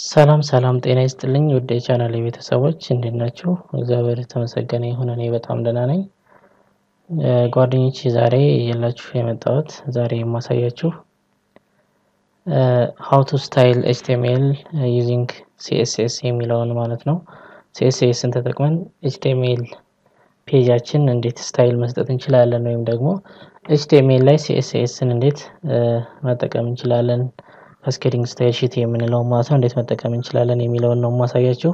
ሰላም ሰላም ጤና ይስጥልኝ ውድ የቻናሌ ቤተሰቦች እንዴት ናችሁ? እግዚአብሔር የተመሰገነ ይሁን እኔ በጣም ደህና ነኝ። ጓደኞቼ ዛሬ የላችሁ የመጣሁት ዛሬ የማሳያችሁ ሃው ቱ ስታይል ኤችቲኤምኤል ዩዚንግ ሲኤስኤስ የሚለውን ማለት ነው። ሲኤስኤስን ተጠቅመን ኤችቲኤምኤል ፔጃችን እንዴት ስታይል መስጠት እንችላለን ወይም ደግሞ ኤችቲኤምኤል ላይ ሲኤስኤስን እንዴት መጠቀም እንችላለን ካስኬዲንግ ስታይል ሺት የምንለው ማለት ነው እንዴት መጠቀም እንችላለን የሚለውን ነው የማሳያችሁ።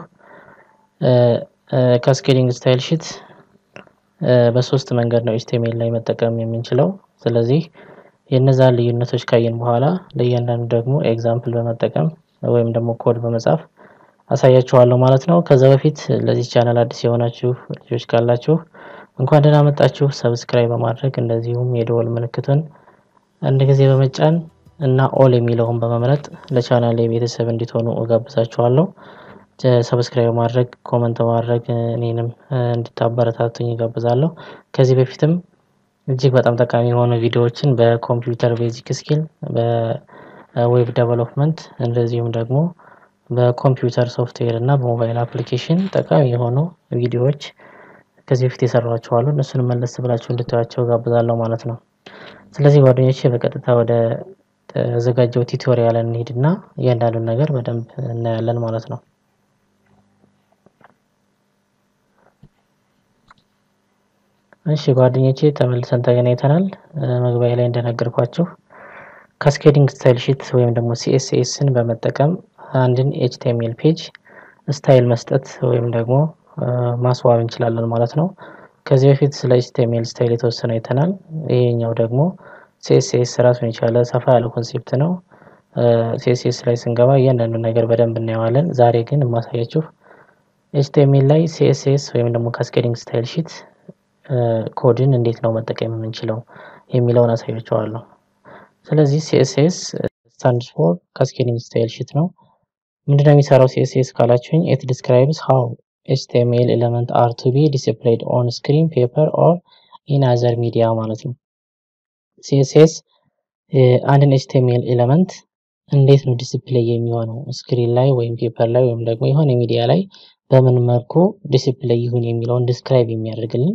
ካስኬዲንግ ስታይል ሺት በሶስት መንገድ ነው ኤችቲኤምኤል ላይ መጠቀም የምንችለው። ስለዚህ የእነዛን ልዩነቶች ካየን በኋላ ለእያንዳንዱ ደግሞ ኤግዛምፕል በመጠቀም ወይም ደግሞ ኮድ በመጻፍ አሳያችኋለሁ ማለት ነው። ከዛ በፊት ለዚህ ቻናል አዲስ የሆናችሁ ልጆች ካላችሁ እንኳን ደህና መጣችሁ። ሰብስክራይብ በማድረግ እንደዚሁም የደወል ምልክቱን አንድ ጊዜ በመጫን እና ኦል የሚለውን በመምረጥ ለቻናል ቤተሰብ እንዲትሆኑ እጋብዛችኋለሁ። ሰብስክራይብ ማድረግ ኮመንት ማድረግ እኔንም እንድታበረታቱኝ እጋብዛለሁ። ከዚህ በፊትም እጅግ በጣም ጠቃሚ የሆኑ ቪዲዮዎችን በኮምፒውተር ቤዚክ ስኪል በዌብ ዴቨሎፕመንት እንደዚሁም ደግሞ በኮምፒውተር ሶፍትዌር እና በሞባይል አፕሊኬሽን ጠቃሚ የሆኑ ቪዲዮዎች ከዚህ በፊት የሰሯቸው አሉ። እነሱን መለስ ብላችሁ እንድታዩቸው እጋብዛለሁ ማለት ነው። ስለዚህ ጓደኞቼ በቀጥታ ወደ ተዘጋጀው ቱቶሪያል እንሂድና እያንዳንዱን ነገር በደንብ እናያለን ማለት ነው። እሺ ጓደኞቼ ተመልሰን ተገናኝተናል። መግቢያ ላይ እንደነገርኳችሁ ካስኬዲንግ ስታይል ሺት ወይም ደግሞ ሲኤስኤስን በመጠቀም አንድን ኤችቲኤምኤል ፔጅ ስታይል መስጠት ወይም ደግሞ ማስዋብ እንችላለን ማለት ነው። ከዚህ በፊት ስለ ኤችቲኤምኤል ስታይል የተወሰነ አይተናል። ይሄኛው ደግሞ ሲኤስኤስ ራሱን የቻለ ሰፋ ያለ ኮንሴፕት ነው። ሲኤስኤስ ላይ ስንገባ እያንዳንዱ ነገር በደንብ እናየዋለን። ዛሬ ግን የማሳያችሁ ኤችቲኤምኤል ላይ ሲኤስኤስ ወይም ደግሞ ካስኬዲንግ ስታይል ሺት ኮድን እንዴት ነው መጠቀም የምንችለው የሚለውን አሳያችኋለሁ። ስለዚህ ሲኤስኤስ ስታንድስ ፎር ካስኬዲንግ ስታይል ሺት ነው። ምንድነው የሚሰራው ሲኤስኤስ ካላችሁኝ ኢት ዲስክራይብስ ሃው ኤችቲኤምኤል ኤሌመንት አር ቱ ቢ ዲስፕሌይድ ኦን ስክሪን ፔፐር ኦር ኢን አዘር ሚዲያ ማለት ነው። ሲኤስኤስ አንድን ኤችቲኤምኤል ኤሌመንት እንዴት ነው ዲስፕሌይ የሚሆነው ስክሪን ላይ ወይም ፔፐር ላይ ወይም ደግሞ የሆነ ሚዲያ ላይ በምን መልኩ ዲስፕሌይ ይሁን የሚለውን ዲስክራይብ የሚያደርግልን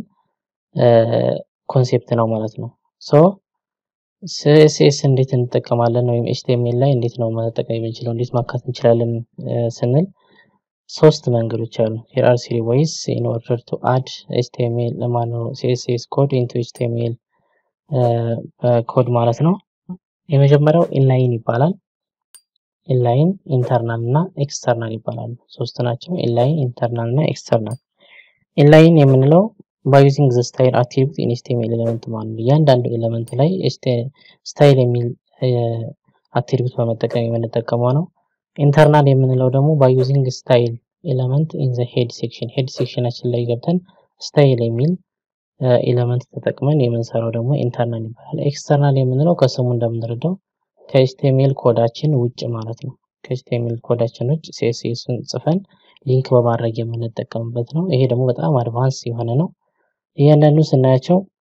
ኮንሴፕት ነው ማለት ነው። ሶ ሲኤስኤስ እንዴት እንጠቀማለን ወይም ኤችቲኤምኤል ላይ እንዴት ነው መጠቀም የምንችለው እንዴት ማካት እንችላለን ስንል ሶስት መንገዶች አሉ። ሄር አር ስሪ ዌይስ ኢን ኦርደር ቱ አድ ኤችቲኤምኤል ለማነው ሲኤስኤስ ኮድ ኢንቱ ኤችቲኤምኤል ኮድ ማለት ነው። የመጀመሪያው ኢንላይን ይባላል። ኢንላይን ኢንተርናል እና ኤክስተርናል ይባላሉ። ሶስት ናቸው። ኢንላይን ኢንተርናል እና ኤክስተርናል። ኢንላይን የምንለው ባይ ዩዚንግ ዘ ስታይል አትሪቢዩት ኢን ኤችቲኤምኤል ኤሌመንት ማለት ነው። እያንዳንዱ ኤሌመንት ላይ ስታይል የሚል አትሪቢዩት በመጠቀም የምንጠቀመው ነው። ኢንተርናል የምንለው ደግሞ ባይ ዩዚንግ ስታይል ኤሌመንት ኢን ዘ ሄድ ሴክሽን ሄድ ሴክሽናችን ላይ ገብተን ስታይል የሚል ኤሌመንት ተጠቅመን የምንሰራው ደግሞ ኢንተርናል ይባላል። ኤክስተርናል የምንለው ከስሙ እንደምንረዳው ከኤችቲኤምኤል ኮዳችን ውጭ ማለት ነው። ከኤችቲኤምኤል ኮዳችን ውጭ ሲኤስኤስን ጽፈን ሊንክ በማድረግ የምንጠቀምበት ነው። ይሄ ደግሞ በጣም አድቫንስ የሆነ ነው። እያንዳንዱ ስናያቸው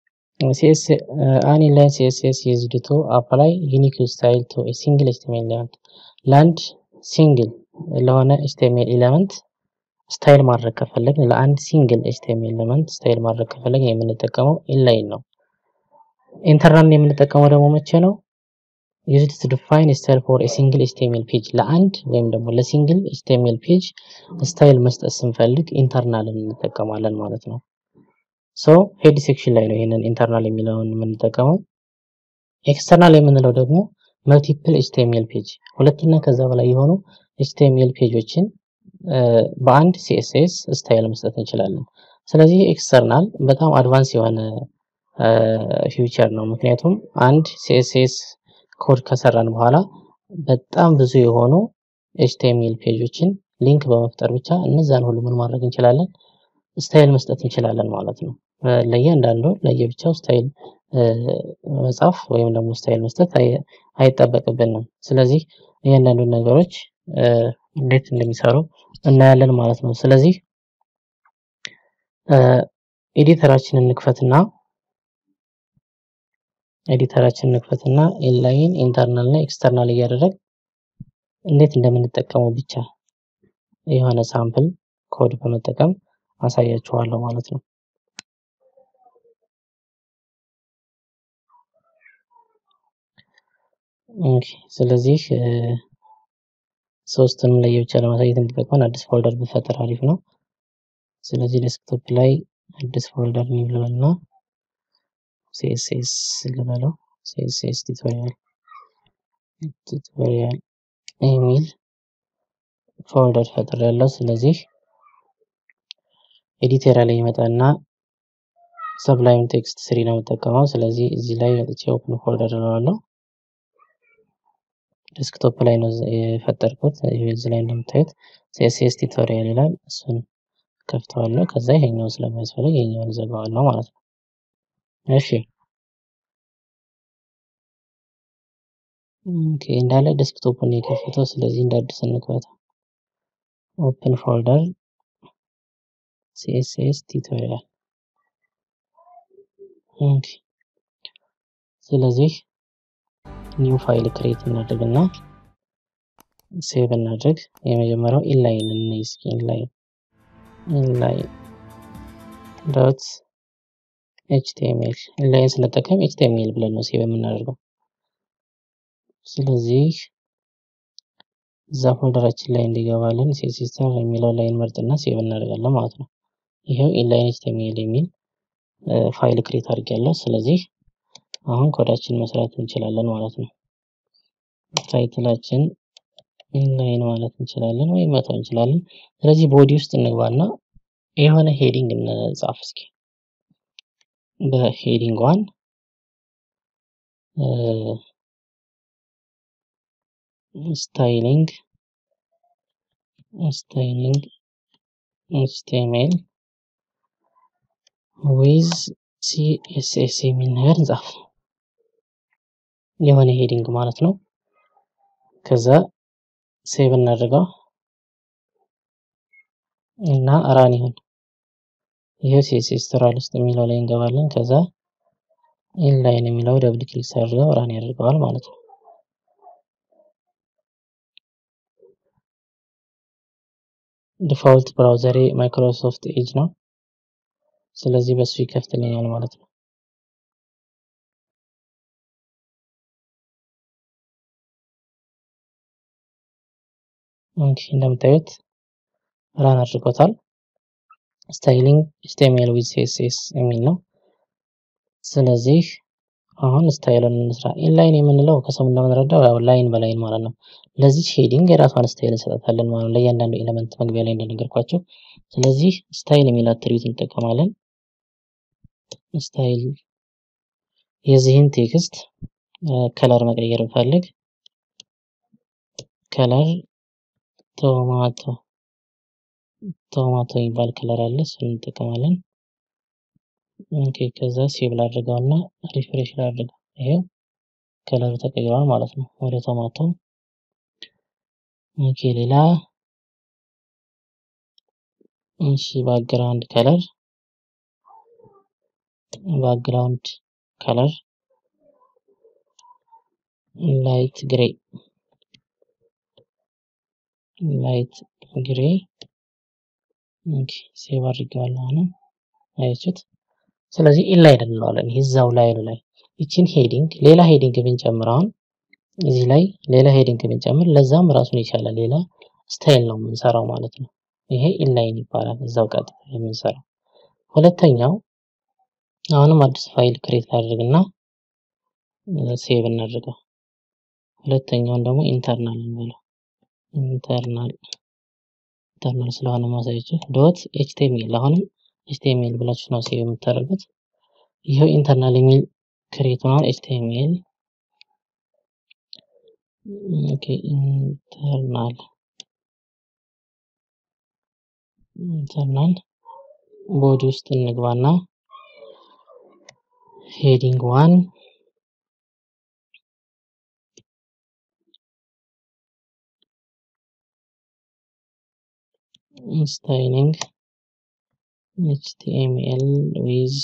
አን ኢንላይን ሲኤስኤስ ዩዝድ ቱ አፕላይ ዩኒክ ስታይል ቱ ሲንግል ኤችቲኤምኤል ኤሌመንት ለአንድ ሲንግል ለሆነ ኤችቲኤምኤል ኤሌመንት ስታይል ማድረግ ከፈለግን ለአንድ ሲንግል ኤችቲኤምኤል ኤሌመንት ስታይል ማድረግ ከፈለግን የምንጠቀመው ኢንላይን ነው። ኢንተርናል የምንጠቀመው ደግሞ መቼ ነው? ዩዝድ ቱ ዲፋይን ስታይል ፎር ሲንግል ኤችቲኤምኤል ፔጅ ለአንድ ወይም ደግሞ ለሲንግል ኤችቲኤምኤል ፔጅ ስታይል መስጠት ስንፈልግ ኢንተርናልን እንጠቀማለን ማለት ነው። ሶ ሄድ ሴክሽን ላይ ነው ይሄንን ኢንተርናል የሚለውን የምንጠቀመው። ኤክስተርናል የምንለው ደግሞ መልቲፕል ኤችቲኤምኤል ፔጅ ሁለትና ከዛ በላይ የሆኑ ኤችቲኤምኤል ፔጆችን በአንድ ሲኤስኤስ ስታይል መስጠት እንችላለን። ስለዚህ ኤክስተርናል በጣም አድቫንስ የሆነ ፊውቸር ነው። ምክንያቱም አንድ ሲኤስኤስ ኮድ ከሰራን በኋላ በጣም ብዙ የሆኑ ኤችቲኤምኤል ፔጆችን ሊንክ በመፍጠር ብቻ እነዛን ሁሉ ምን ማድረግ እንችላለን ስታይል መስጠት እንችላለን ማለት ነው። ለእያንዳንዱ ለየብቻው ስታይል መጻፍ ወይም ደግሞ ስታይል መስጠት አይጠበቅብንም። ስለዚህ እያንዳንዱን ነገሮች እንዴት እንደሚሰሩ እናያለን ማለት ነው። ስለዚህ ኤዲተራችንን እንክፈትና ኤዲተራችንን እንክፈትና ኢንላይን ኢንተርናል እና ኤክስተርናል እያደረግ እንዴት እንደምንጠቀመው ብቻ የሆነ ሳምፕል ኮድ በመጠቀም አሳያችኋለሁ ማለት ነው። ኦኬ ስለዚህ ሶስቱንም ለየብቻ ለማሳየት እንዲጠቅመን አዲስ ፎልደር ብፈጠር አሪፍ ነው። ስለዚህ ዴስክቶፕ ላይ አዲስ ፎልደር ኒው ልበልና ሲኤስኤስ ልበለው ሲኤስኤስ ቱቶሪያል ቱቶሪያል የሚል ፎልደር ፈጥር ያለው ስለዚህ ኤዲተር ላይ ይመጣና ሰብላይም ቴክስት ስሪ ነው የምጠቀመው። ስለዚህ እዚህ ላይ መጥቼ ኦፕን ፎልደር እለዋለሁ። ዴስክቶፕ ላይ ነው የፈጠርኩት። እዚህ ላይ እንደምታዩት ሲኤስኤስ ቱቶሪያል ይላል። እሱን ከፍተዋለሁ። ከዛ ይሄኛው ስለሚያስፈልግ ይሄኛውን ዘጋዋለሁ ማለት ነው። እሺ ኦኬ እንዳለ ዴስክቶፑን የከፈተው። ስለዚህ እንደ አዲስ እንክፈተው። ኦፕን ፎልደር ሲኤስኤስ ቱቶሪያል ኦኬ። ስለዚህ ኒው ፋይል ክሬት እናድርግና ሴቭ እናድርግ። የመጀመሪያው ኢንላይን እንይ እስኪ ኢንላይን ኢንላይን ዶት ኤችቲኤምኤል ኢንላይን ስንጠቀም ኤችቲኤምኤል ብለን ነው ሴቭ የምናደርገው። ስለዚህ እዛ ፎልደራችን ላይ እንዲገባልን ሲስተር የሚለው ላይን መርጥና ሴቭ እናደርጋለን ማለት ነው። ይሄው ኢንላይን ኤችቲኤምኤል የሚል ፋይል ክሬት አድርጌያለሁ። ስለዚህ አሁን ኮዳችን መስራት እንችላለን ማለት ነው። ታይትላችን ኢንላይን ማለት እንችላለን ወይም መተው እንችላለን። ስለዚህ ቦዲ ውስጥ እንግባና የሆነ ሄዲንግ እንጻፍ እስኪ። በሄዲንግ ዋን ስታይሊንግ ስታይሊንግ ኤችቲኤምኤል ዊዝ ሲኤስኤስ የሚል ነገር እንጻፍ። የሆነ ሄዲንግ ማለት ነው። ከዛ ሴቭ እናድርገው እና ራን ይሁን። ይሄ ሲኤስኤስ ቱቶሪያል ውስጥ የሚለው ላይ እንገባለን። ከዛ ኢንላይን የሚለው ደብል ክሊክ ሳድርገው ራን ያደርገዋል ማለት ነው። ዲፋልት ብራውዘሬ ማይክሮሶፍት ኤጅ ነው። ስለዚህ በሱ ይከፍትልኛል ማለት ነው። ኦኬ እንደምታዩት ራን አድርጎታል። ስታይሊንግ ኤችቲኤምኤል ዊዝ ሲኤስኤስ የሚል ነው። ስለዚህ አሁን ስታይልን እንስራ። ኢንላይን የምንለው ከሰሙ እንደምንረዳው ያው ላይን በላይን ማለት ነው። ለዚህ ሼዲንግ የራሷን ስታይል እንሰጣታለን ማለት ነው፣ ለእያንዳንዱ ኤሌመንት መግቢያ ላይ እንደነገርኳቸው። ስለዚህ ስታይል የሚል አትሪቢዩት እንጠቀማለን። ስታይል የዚህን ቴክስት ከለር መቀየር ብፈልግ ከለር ቶማቶ ቶማቶ የሚባል ከለር አለ፣ እሱን እንጠቀማለን። ኦኬ ከዛ ሴቭ ላድርገውና ሪፍሬሽ ላድርገው። ይሄው ከለሩ ተቀይሯል ማለት ነው ወደ ቶማቶ። ኦኬ ሌላ እሺ ባክግራውንድ ከለር ባክግራውንድ ከለር ላይት ግሬ ላይት ግሬ ኦኬ ሴቭ አድርጌዋለሁ። አሁንም አያችሁት። ስለዚህ ኢንላይን እንለዋለን። ይዛው ላይኑ ላይ ይችን ሄዲንግ ሌላ ሄዲንግ ብንጨምር አሁን እዚህ ላይ ሌላ ሄዲንግ ብንጨምር ለዛም ራሱን የቻለ ሌላ ስታይል ነው የምንሰራው ማለት ነው። ይሄ ኢንላይን ይባላል። እዛው ቀጥታ የምንሰራው። ሁለተኛው አሁንም አዲስ ፋይል ክሬት ላድርግና ሴቭ እናድርገው። ሁለተኛውን ደግሞ ኢንተርናል እንበለው። ኢንተርናል ኢንተርናል ስለሆነ ማሳያችሁ ዶት ኤችቲኤምኤል አሁንም ኤችቲኤምኤል ብላችሁ ነው ሴቭ የምታደርጉት። ይሄው ኢንተርናል የሚል ክሬት ሆኗል። ኤችቲኤምኤል ኦኬ ኢንተርናል ኢንተርናል ቦዲ ውስጥ እንግባና ሄዲንግ ዋን ስታይሊንግ ኤችቲኤምኤል ዊዝ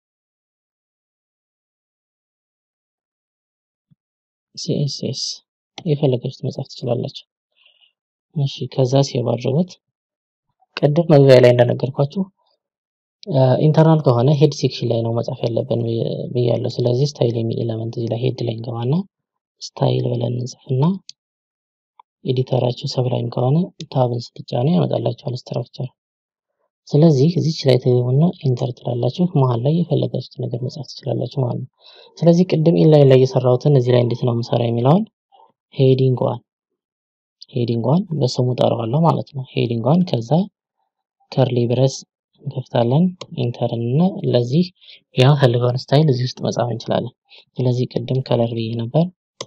ሲኤስኤስ የፈለጋችሁት መጻፍ ትችላላችሁ። እሺ ከዛ ሴቭ አድርጉት። ቅድም መግቢያ ላይ እንደነገርኳችሁ ኢንተርናል ከሆነ ሄድ ሴክሽን ላይ ነው መጻፍ ያለብን ብያለሁ። ስለዚህ ስታይል የሚል ኤለመንት እዚህ ላይ ሄድ ላይ እንገባና ስታይል ብለን እንጽፍና ኤዲተራችሁ ሰብላይም ከሆነ ታብን ስትጫኑ ያመጣላችኋል ስትራክቸር። ስለዚህ እዚች ላይ ትገቡና ኢንተር ትላላችሁ። መሀል ላይ የፈለጋችሁት ነገር መጻፍ ትችላላችሁ ማለት ነው። ስለዚህ ቅድም ኢንላይን ላይ የሰራሁትን እዚህ ላይ እንዴት ነው የምሰራ የሚለውን ሄዲንግ ዋን ሄዲንግ ዋን በስሙ ጠራዋለሁ ማለት ነው። ሄዲንግ ዋን ከዛ ከርሊ ብረስ እንከፍታለን ኢንተር እና ለዚህ ያ ፈልገውን ስታይል እዚህ ውስጥ መጻፍ እንችላለን። ስለዚህ ቅድም ከለር ብዬ ነበር።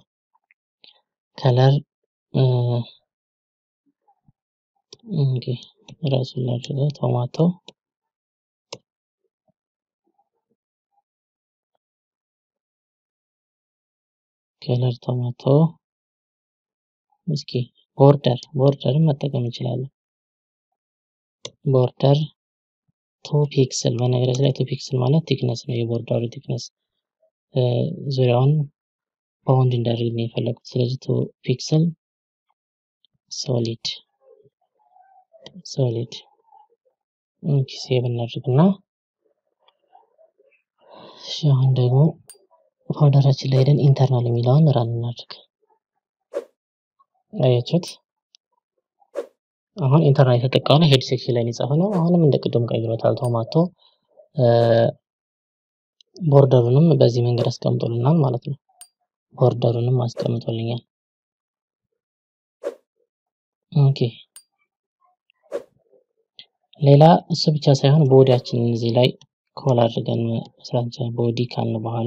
ከለር ኦኬ ራሱን ላድርገው ቶማቶ ከለር ቶማቶ እስኪ ቦርደር ቦርደርን መጠቀም እንችላለን። ቦርደር ቱ ፒክስል በነገራችን ላይ ቱ ፒክስል ማለት ቲክነስ ነው። የቦርደሩ ቲክነስ ዙሪያውን ባውንድ እንዳደርግ ነው የፈለጉት። ስለዚህ ቱ ፒክስል ሶሊድ ሶሊድ ኦኬ ሴቭ እናድርግና እሺ አሁን ደግሞ ፎልደራችን ላይ ሄደን ኢንተርናል የሚለውን ራን እናድርግ። አያችሁት? አሁን ኢንተርናል የተጠቃው ሄድ ሴክሽን ላይ የጻፈ ነው። አሁንም እንደ ቅድም ቀይሮታል። ቶማቶ ቦርደሩንም በዚህ መንገድ አስቀምጦልናል ማለት ነው። ቦርደሩንም አስቀምጦልኛል። ኦኬ ሌላ እሱ ብቻ ሳይሆን ቦዲያችንን እዚህ ላይ ኮል አድርገን መስራት እንችላለን። ቦዲ ካልን በኋላ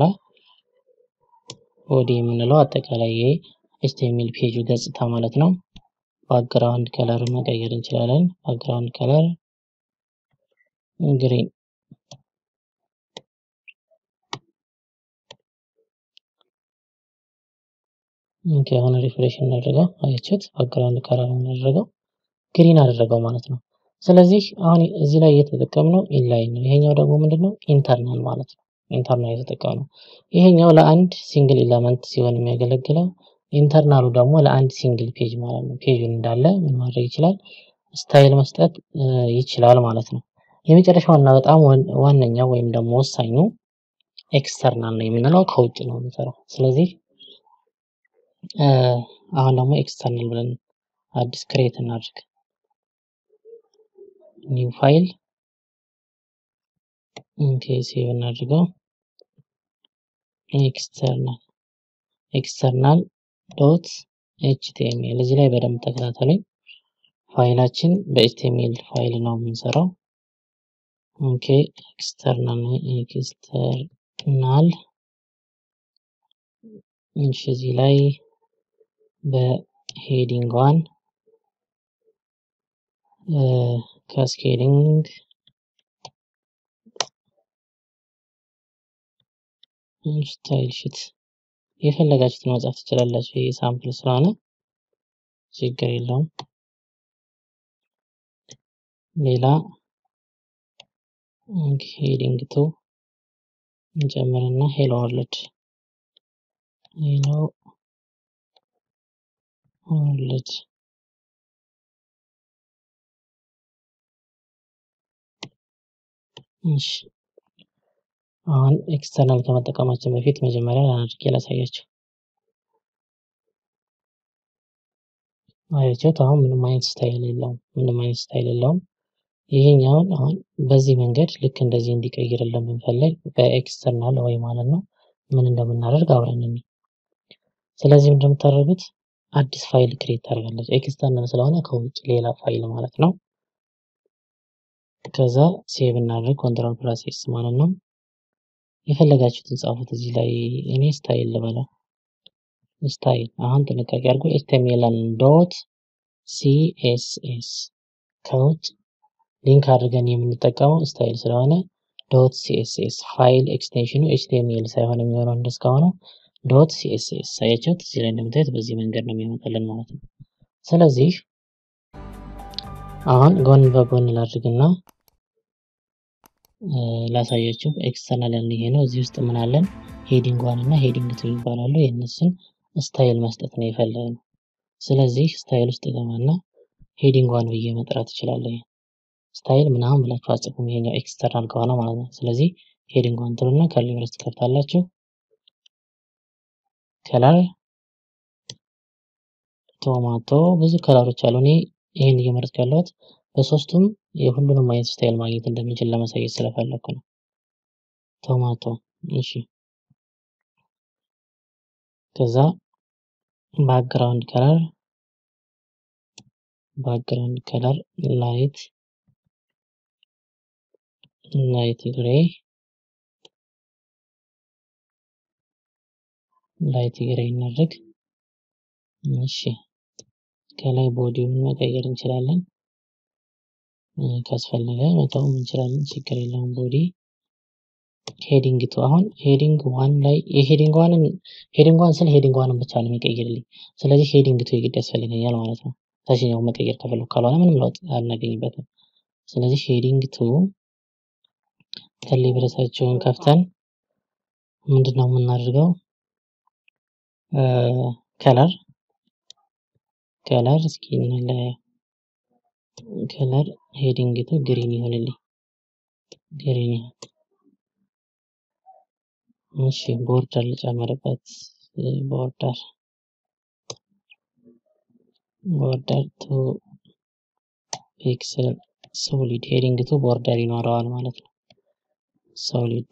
ቦዲ የምንለው አጠቃላይ የኤችቲኤምኤል ፔጁ ገጽታ ማለት ነው። ባክግራውንድ ከለር መቀየር እንችላለን። ባክግራውንድ ከለር ግሪን ኦኬ አሁን ሪፍሬሽ እናደርገው። አያችሁት? ባክግራውንድ ከለር እናደርገው ግሪን አደረገው ማለት ነው። ስለዚህ አሁን እዚህ ላይ እየተጠቀምነው ኢንላይን ነው። ይሄኛው ደግሞ ምንድነው ኢንተርናል ማለት ነው። ኢንተርናል የተጠቀምነው ይሄኛው ለአንድ ሲንግል ኤለመንት ሲሆን የሚያገለግለው ኢንተርናሉ ደግሞ ለአንድ ሲንግል ፔጅ ማለት ነው። ፔጁን እንዳለ ምን ማድረግ ይችላል? ስታይል መስጠት ይችላል ማለት ነው። የመጨረሻው እና በጣም ዋነኛው ወይም ደግሞ ወሳኙ ኤክስተርናል ነው የምንለው ከውጭ ነው የምንሰራው። ስለዚህ አሁን ደግሞ ኤክስተርናል ብለን አዲስ ክሬት እናድርግ። ኒው ፋይል ኦኬ ሴቭ እናድርገው። ኤክስተርናል ኤክስተርናል ዶት ኤችቲኤምኤል እዚህ ላይ በደንብ ተከታተሉኝ። ፋይላችን በኤችቲኤምኤል ፋይል ነው የምንሰራው። ኦኬ ኤክስተርናል ኤክስተርናል እሺ እዚህ ላይ በሄዲንግ ዋን ካስኬዲንግ ስታይል ሽት የፈለጋችሁትን መጻፍ ትችላላችሁ። ይሄ ሳምፕል ስለሆነ ችግር የለውም። ሌላ ሄዲንግ ቱ እንጨምርና ሄሎ ወርልድ ሄሎ ወርልድ እሺ አሁን ኤክስተርናል ከመጠቀማችን በፊት መጀመሪያ አድርጌ ላሳያችሁ። አያችሁት? አሁን ምንም አይነት ስታይል የለውም። ምንም አይነት ስታይል የለውም። ይሄኛውን አሁን በዚህ መንገድ ልክ እንደዚህ እንዲቀይርልን ብንፈልግ በኤክስተርናል ወይ ማለት ነው ምን እንደምናደርግ አብረን እንይ። ስለዚህ እንደምታደርጉት አዲስ ፋይል ክሬት ታደርጋለች። ኤክስተርናል ስለሆነ ከውጭ ሌላ ፋይል ማለት ነው። ከዛ ሴቭ እናድርግ ኮንትሮል ፕላስ ኤስ ማለት ነው። የፈለጋችሁትን ጻፉት እዚህ ላይ እኔ ስታይል ልበለው ስታይል። አሁን ጥንቃቄ አድርጎ ኤችቲኤምኤልን ዶት ሲኤስኤስ ከውጭ ሊንክ አድርገን የምንጠቀመው ስታይል ስለሆነ ዶት ሲኤስኤስ ፋይል ኤክስቴንሽኑ ኤችቲኤምኤል ሳይሆን የሚሆነው እንደስካሁኑ ዶት ሲኤስኤስ አያችሁት። እዚህ ላይ እንደምታዩት በዚህ መንገድ ነው የሚመጣልን ማለት ነው። ስለዚህ አሁን ጎን በጎን ላድርግና ላሳያችሁ። ኤክስተርናል ያልን ይሄ ነው። እዚህ ውስጥ ምን አለን? ሄዲንግ ዋን እና ሄዲንግ ቱ ይባላሉ። የእነሱን ስታይል መስጠት ነው የፈለግነው። ስለዚህ ስታይል ውስጥ ገባና ሄዲንግ ዋን ብዬ መጥራት እችላለሁ። ስታይል ምናምን ብላችሁ አጽፉም ይሄኛው ኤክስተርናል ከሆነ ማለት ነው። ስለዚህ ሄዲንግ ዋን ትሉና ከርሊ ብሬስ ትከፍታላችሁ። ከለር ቶማቶ ብዙ ከለሮች አሉ። እኔ ይሄን እየመረጥኩ ያለሁት በሶስቱም የሁሉንም አይነት ስታይል ማግኘት እንደምንችል ለማሳየት ስለፈለኩ ነው። ቶማቶ እሺ። ከዛ ባክግራውንድ ከለር ባክግራውንድ ከለር ላይት ላይት ግሬ ላይት ግሬ እናድርግ። እሺ ከላይ ቦዲውን መቀየር እንችላለን። ካስፈለገ መተውም እንችላለን፣ ችግር የለውም። ቦዲ ሄዲንግ ቱ አሁን ሄዲንግ ዋን ላይ የሄዲንግ ዋንን ሄዲንግ ዋን ስል ሄዲንግ ዋንን ብቻ ነው የሚቀይርልኝ። ስለዚህ ሄዲንግ ቱ የግድ ያስፈልገኛል ማለት ነው። ታችኛው መቀየር ከፈለኩ ካልሆነ ምንም ለውጥ አናገኝበትም። ስለዚህ ሄዲንግ ቱ ከርሊ ብሬሳቸውን ከፍተን ምንድን ነው የምናደርገው? ከለር ከለር እስኪ እንለያየው። ከለር ሄዲንግ ቱ ግሪን ይሆንልኝ። ግሪን ይሁን። እሺ ቦርደር ልጨምርበት። ቦርደር ቦርደር ቱ ፒክስል ሶሊድ ሄዲንግ ቱ ቦርደር ይኖረዋል ማለት ነው። ሶሊድ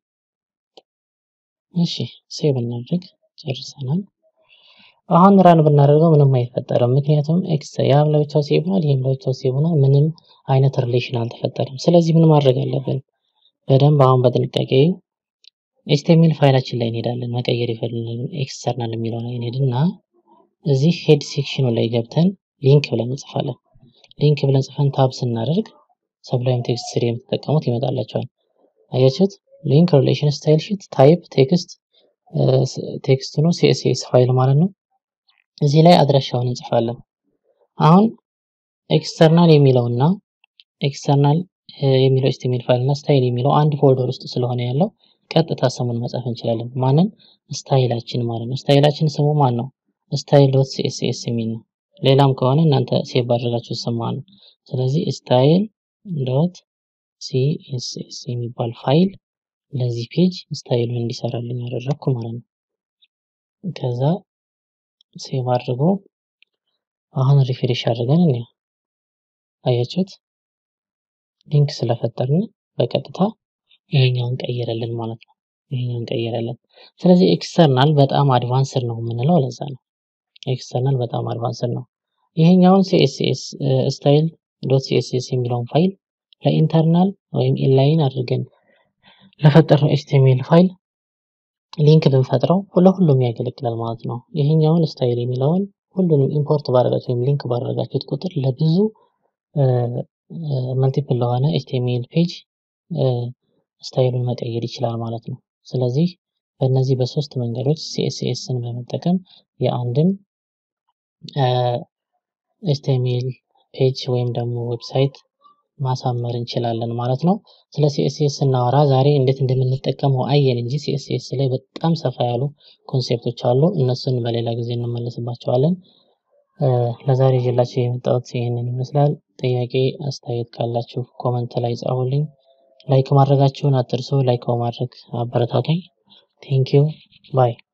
እሺ ሴቭ እናድርግ። ጨርሰናል። አሁን ራን ብናደርገው ምንም አይፈጠርም። ምክንያቱም ኤክስ ያም ለብቻው ሴቭ ሆኗል፣ ይህም ለብቻው ሴቭ ሆኗል። ምንም አይነት ሪሌሽን አልተፈጠረም። ስለዚህ ምን ማድረግ አለብን? በደንብ አሁን በጥንቃቄ ኤችቲኤምኤል ፋይላችን ላይ እንሄዳለን። መቀየር የፈለግን ኤክስተርናል የሚለው ላይ እንሄድና እዚህ ሄድ ሴክሽኑ ላይ ገብተን ሊንክ ብለን እንጽፋለን። ሊንክ ብለን ጽፈን ታብ ስናደርግ ሰብላይም ቴክስት ስሪ የምትጠቀሙት ይመጣላቸዋል። አያችሁት? ሊንክ ሪሌሽን ስታይል ሺት ታይፕ ቴክስት ቴክስት ነው ሲኤስኤስ ፋይል ማለት ነው። እዚህ ላይ አድራሻውን እንጽፋለን። አሁን ኤክስተርናል የሚለውና ኤክስተርናል የሚለው ኤችቲኤምኤል ፋይል እና ስታይል የሚለው አንድ ፎልደር ውስጥ ስለሆነ ያለው ቀጥታ ስሙን መጻፍ እንችላለን። ማንን? ስታይላችን ማለት ነው። ስታይላችን ስሙ ማን ነው? ስታይል ዶት ሲኤስኤስ የሚል ነው። ሌላም ከሆነ እናንተ ሴቭ ባደረጋችሁ ስም ማለት ነው። ስለዚህ ስታይል ዶት ሲኤስኤስ የሚባል ፋይል ለዚህ ፔጅ ስታይሉን እንዲሰራልኝ ያደረግኩ ማለት ነው። ከዛ ሴቭ አድርጎ አሁን ሪፍሬሽ አድርገን እንያ አያችሁት? ሊንክ ስለፈጠርን በቀጥታ ይሄኛውን ቀየረልን ማለት ነው። ይሄኛውን ቀየረልን። ስለዚህ ኤክስተርናል በጣም አድቫንስድ ነው የምንለው ለዛ ነው። ኤክስተርናል በጣም አድቫንስድ ነው። ይሄኛውን ሲኤስኤስ ስታይል ዶት ሲኤስኤስ የሚለውን ፋይል ለኢንተርናል ወይም ኢንላይን አድርገን ለፈጠርነው ኤችቲኤምኤል ፋይል ሊንክ ብንፈጥረው ለሁሉም ያገለግላል ማለት ነው። ይሄኛውን ስታይል የሚለውን ሁሉንም ኢምፖርት ባደረጋችሁ ወይም ሊንክ ባደረጋችሁት ቁጥር ለብዙ መልቲፕል ለሆነ ኤችቲኤምኤል ፔጅ ስታይሉን መቀየር ይችላል ማለት ነው። ስለዚህ በእነዚህ በሶስት መንገዶች ሲኤስኤስን በመጠቀም የአንድን ኤችቲኤምኤል ፔጅ ወይም ደግሞ ዌብሳይት ማሳመር እንችላለን ማለት ነው። ስለ ሲኤስኤስ ስናወራ ዛሬ እንዴት እንደምንጠቀመው አየን እንጂ ሲኤስኤስ ላይ በጣም ሰፋ ያሉ ኮንሴፕቶች አሉ። እነሱን በሌላ ጊዜ እንመለስባቸዋለን። ለዛሬ ይዤላችሁ የመጣሁት ይህንን ይመስላል። ጥያቄ አስተያየት ካላችሁ ኮመንት ላይ ጻፉልኝ። ላይክ ማድረጋችሁን አትርሱ። ላይክ በማድረግ አበረታቱኝ። ቴንኪው ባይ